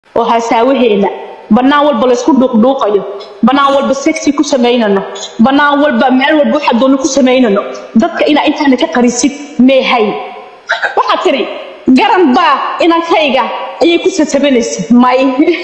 oo hasaawaheena banaan walba laysku dhuuqdhuuqayo banaan walba sexy ku samaynano banaan walba meel walba waxa doona ku samaynano dadka inaa intaana ka qarisid meehay waxaa tiri garan baa inankayga ayay ku satabanaysa may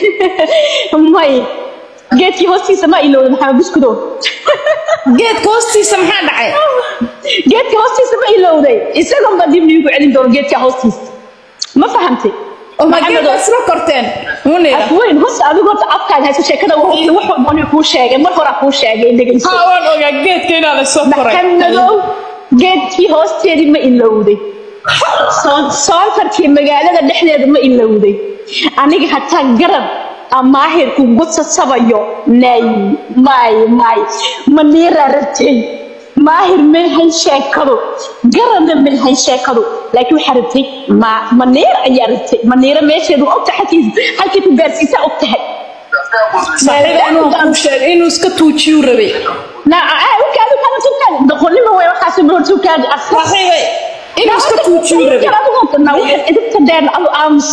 may geedkii hoostiisa ma ilowda maxamed buskudow geedka hoostiisa maxaa dhacay geedka hoostiisa ma ilowday isagoon baa dib niigu celin doono geedka hoostiisa ma fahamtay oo ma geedka isla korteen munira weyn hos adigu horta afkaaga hayso sheekada wax wax walba aniga kuu sheegay mar horaa kuu sheegay dhegeyso haa waan ogaa geedka inaa la soo koray maxamadow geedkii hoosteedii ma ilowday Soon- soontarkii magaalada dhexdeeda ma ilowday aniga hataa garab amaahir kugu sasabayo nay may may maniiraa rabtay maahir mayhan sheekadu garabna mayhan sheekadu laakiin waxaa rabtay ma maniir ayaa rabtay maniira meesheedu ogtahay halkii halkii ku gaarsiisaa ogtahay saaxiiba inuu kuu sheegay inuu iska tuujiyuu rabay na ukaadi kana tukaadi doqonnimo way waxaasi bro tukaadi asla saaxiibay inuu iska tuujiyuu rabay na waxaad idinka dheer adu aamus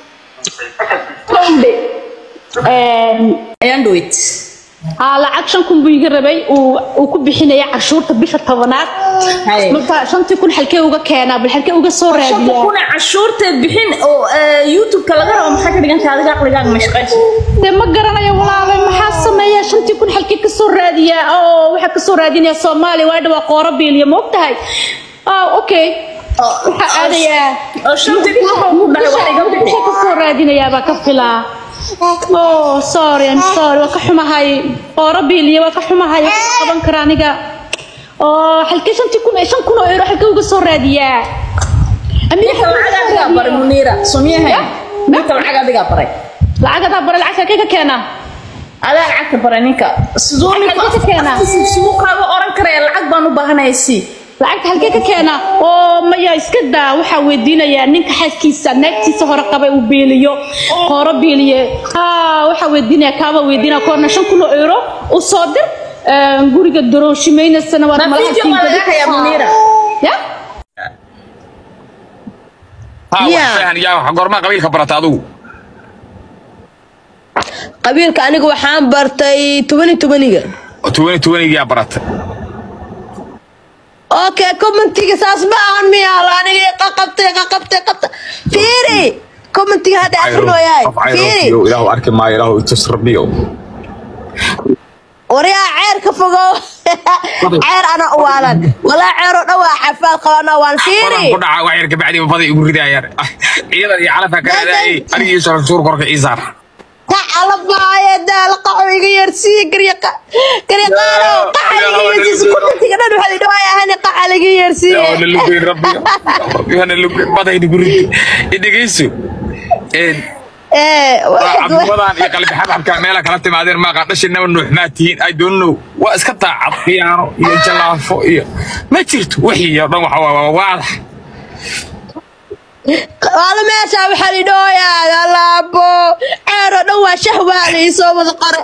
Kowde. Een, ayaan dhaweyt haa lacag shan kun buu iga rabay uu uu ku bixinaya cashuurta bisha tobanaad Hay. marka shantii kun xalkee uga keenaa bal xalkee uga soo shanta raadiyaa kuna cashuurteed bixin oo eh, youtube-ka laga rabo maxaa ka dhiganta adiga aqligaaga mashqaysa dee ma garanayo walaalay maxaa sameeya shantii kun xalkee ka soo raadiyaa oo waxaa ka soo raadinaya soomaaliya waa dhawaa qooro biiliya ma ogtahay ah okay waxaa aadayaa oo shantii kun wuxuu ku dhahay wax iga bixi Waxaa ka soo raadinayaa baa ka filaa oh sorry I'm sorry waa ka xumahay qooro biiliya waa ka xumahay wax ka qaban kara aniga oo halkee shantii kun shan kun oo euro halkee uga soo raadiyaa Amiir, ninka halkee lacag uga soo adigaa baray raadiyaa? muniira somiyahay Ya? ninka lacag adigaa baray lacag hadaa bare lacag halkee ka keenaa adaa lacagta baray ninka siduu ninka Lacag ka keenaa? afkiisa siduu kaaga oran karaya lacag baan u baahanaya sii lacagta halkee ka keenaa oo maya iska daa waxaa weydiinayaa ninka xaaskiisa naagtiisa hore qabay uu beeliyo qooro beeliye ha waxaa weydiinaya kaaba weydiinaya koorna shan kun oo euro u soo dir een, guriga dorooshimaynasana waad Ma malaha video waa laga hayaa Muniira? ya ها Yeah. وحسين يا قرما قبيل خبرت ادو qabiilka aniga waxaan bartay tobani tobaniga تويني تويني يا برت okay commentiga saas ma ahan miyaala aniga qaqabtay qaqabtay qabta fiiri commentiga hadda akrinooyahay fiiri إله أركب ما إله تسربيو waryaa ceer ka fogow ceer ana u waalan walaa ceer oo dhan waa xafaad qabana waan fiiri قرن كنا وعير كبعدي وفضي يقول كذا يا عيدا يعرفها كذا أي أنا يسر شور كرك إيزار ka calabaaye daal qaxo iga yersii garyaqa garyaqaano qaxa iga yersii commentiga dhan waxaa idhi waaya hani qaxa laga yersii يا اللي ربي أنا اللي بدأ يقول إنك إيسو ee cabdiwadaan iyo qalbi xabxabka meela kala timaadeen ma qadhashinaba nuuxmaatihiin i don't know waa iska taacad khiyaano iyo jalaafo iyo ma jirto wixii oo dhan waxa waa waa waadax waala meesha waxaa lidhi ooyaa alaabo ceer oo dhan waa shahwaala ii soo wada qore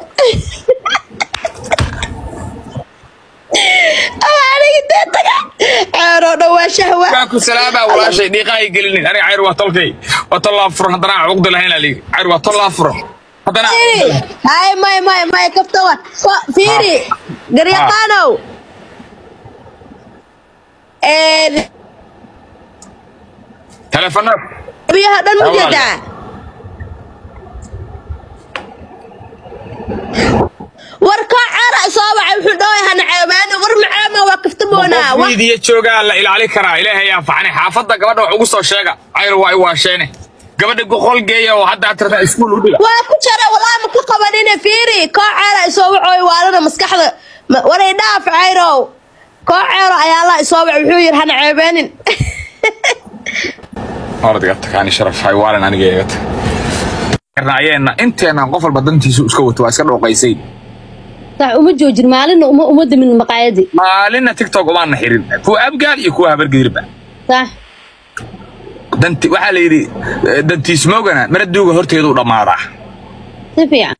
aniga dee taga ceer oo dhan waa shahwa kaa ku salaama walaashay dhiiqaa ay gelinin aniga cayr waa tolkay waa tollaa furan haddana aan cuqdi lahayn aa layidhi cayr waa tollaa furan haddana aan cuqdi lahayn. hay may may may kaftawa fiiri garyaqaanow telefonaad biyaha dhan ma Walaal. jeedaa war koo ceera soo wacay wuxuu dhahay hana ceebaani war macaama waa kaftamoonaa qof miidiya joogaa la ilaali karaa ilaahay yaa facnay xaafadda gabadha wax ugu soo sheega cayr waa i waasheene gabadha goqol geeya oo hadda aad tirtaa iskuul u dhiga waa ku jira walaa ma ka qabanine fiiri koo ceera isoo wacooy waalana maskaxda ma- waray dhaaf cayrow koo ceero ayaa la isoo wacay wuxuu yidhi hana ceebeenin ordiga takaani sharaf hay waalan aniga eegata ayeenna inteenan qof walba dantiisu iska wato waa iska dhooqaysay sax uma joojin maalinna uma uma damin maqaayadii maalinna tiktok umaana xirin kuwa abgaal iyo kuwa habargedirba sax danti waxaa la yidhi eh, dantiismoogana maraduuga horteedu dhammaadaa si fiican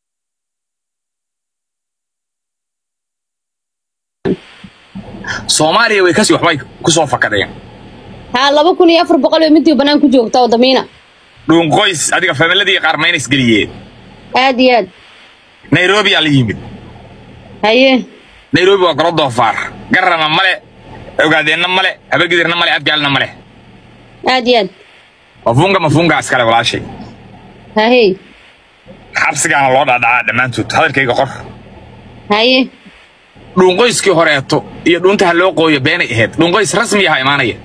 soomaaliya way kasii waxbay ku soo fakadeen haa laba kun iyo afar boqol iyo midii bannaan ku joogta oo damiina dhuunqoys adiga familadii qaar mayna isgeliyeen aad iyo aad nairobi aa la yimid haye nairobi waa golo doofaar garana male ogaadeenna male habargidirna male abgaalna male aad iyo aad mafunga mafunga iskale walaashay hahey xabsigaana loo dhaadhacaa dhammaantood hadalkayga qor haye dhuunqoyskii horeeto iyo dhuunta ha loo qooyo beenay ahayd dhuunqoys rasmi aha imaanaya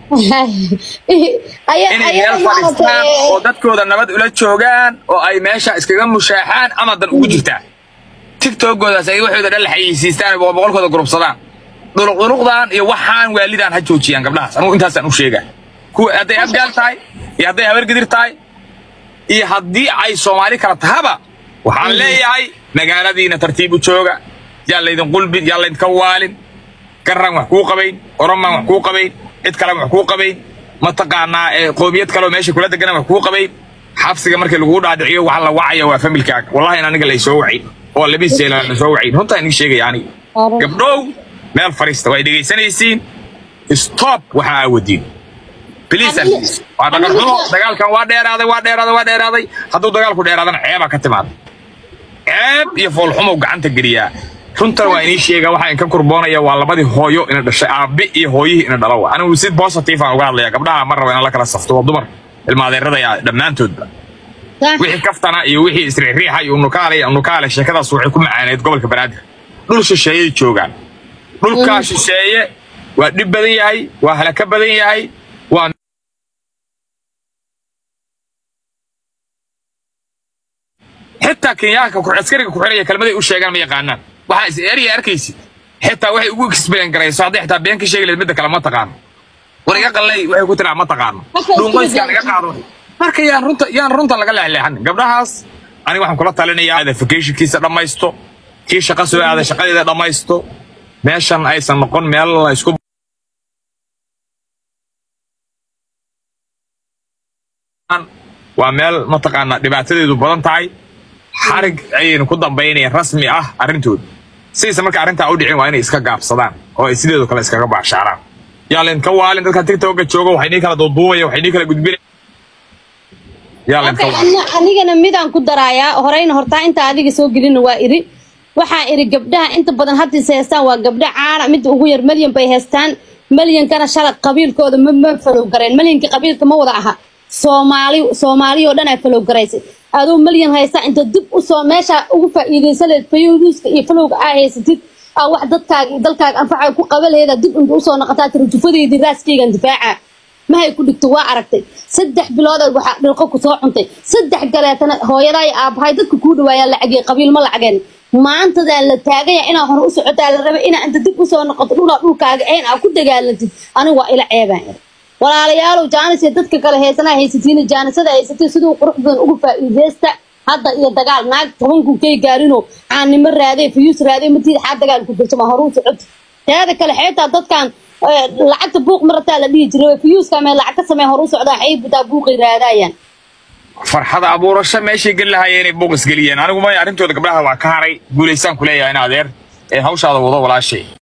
Aya- inay ayaga meel fadhiistaan maaragtay, oo dadkooda nabad ula joogaan oo ay meesha iskaga mushaaxaan ama dan ugu jirtaa tiktokoodaas ay waxooda dhan la xayeysiistaan oo boqolkooda gurubsadaan dhuluqdhuluqdan iyo waxaan waalidaan ha joojiyaan gabdhahaas anugu intaasaan u sheegaa kuwa hadday abgaal tahay iyo hadday habargidir tahay iyo haddii ay soomaali kala tahaba waxaan leeyahay magaaladiina tartiib u jooga yaa laydin qulbin yaa laydinka waalin garran wax kuu qabayn oromaan wax kuu qabayn cid kale wax kuu qabayn mataqaanaa ee qoomiyad kale oo meesha kula degan wax kuu qabayn xabsiga markii lagu dhaadhiciyo waxa la wacaya waa familkaaga wallahi in aniga laysoo wacayn oo labis jeela lasoo wacayn runtaa idin sheegaya aniga gabdhow meel fariista waa dhegaysanaysiin stop waxa aa wadiin please and please waa dhaqan xumo dagaalkan waa dheeraaday waa dheeraaday waa dheeraaday hadduu dagaalku dheeraadana ceebaa ka timaada ceeb iyo foolxumow gacanta geliyaa runtan waa inii sheega waxaa inka kurboonaya waa labadii hooyo ina dhashay aabe iyo hooyihii ina dhalo waa anigu si positive aan uga hadlaya gabdhaha ma rabo inaan la kala safto waa dumar ilmaadeeradaya dhammaantoodba Sax. wixii kaftana iyo wixii isriixriixa iyo unukaale iyo unukaale sheekadaas waxay ku macaaneed gobolka banaadir dhul shisheeyay joogaan dhulkaa shisheeye waa dhib badan yahay waa halaka badan yahay waa xitaa kenyaanka ku- askariga ku xiraya kelmaday u sheegaan ma yaqaanaan waxaa is erya arkaysid xitaa waxay ugu explain garayso hadday xitaa been ka sheegi lahayd midda kale ma taqaano war iga qallay waxay ku tiraa ma taqaano Marka dhuunqoyskaan isku iga qaado marka yaan runta yaan runta laga leexleexan gabdhahaas aniga waxaan kula talinayaa identificationkiisa dhammaysto kii shaqo soo aaday shaqadeeda dhammaysto meeshan aysan noqon meel la isku waa meel mataqaanaa dhibaatadeedu badan tahay xarig ayaynu ku dambaynayaan rasmi ah arrintooda sidaysa marka arrintaa u dhicin waa inay iska gaabsadaan oo ay sideedu kale iskaga baashaaraan yaa laydinka waalin dadka tiktoka jooga waxay nii kala duuduubaya waxay nii kala gudbinaya yaa laydinka Okay, waalin ana- anigana midaan ku darayaa horeyna hortaa inta adiga soo gelina waa iri waxaa iri gabdhaha inta badan haddiis heestaan waa gabdho caana midda ugu yar malyan bay heestaan malyankana shalay qabiilkooda ma ma falow gareen malyanka qabiilka ma wada aha soomaali soomaali oo dhan ay falow garaysay aduu malyan haystaa inta dib usoo meesha ugu faa'iidaysan leed fayuuska iyo falowga aa haysatid aa wax dadkaaga iyo dalkaaga anfaca ku qaba laheeda dib inta usoo noqotaa tiri jufadeydii raaskeygan difaaca mahay ku dhigto waa aragtay saddex bilood ay waxaa dhilqo ku soo cuntay saddex galeetana hooyadaa iyo aabbahay dadka kuu dhawaayaan lacagee qabiil ma lacageen maantadaa la taagaya inaa hore u socotaa la rabay inaa inta dib usoo noqoto dhulaa dhulkaaga een aa ku dagaalantid anigu waa ila ceebaan iri walaalayaalow jaanis iyo dadka kale heesanaa haysatiina jaanisada haysatiin siduu qurux badan ugu faa'iideysta hadda iyo dagaal naag toban kun kay gaarino caanimo raadee fiyuus raadee matiid xaa dagaal ku jirto ma hore u socota teeda kale xeetaa dadkan eh, lacagta buuq marataa la dhihi jiray fiyuuska mee lacag ka samee hore u socdaa xay butaa buuqay raadaayaan farxada abuurasho meeshay geli lahaayeen inay buuq isgeliyeen anigu may arrintooda gabdhaha waa ka haray guulaysaan ku leeyahay in adeer ee hawshaada wado walaashay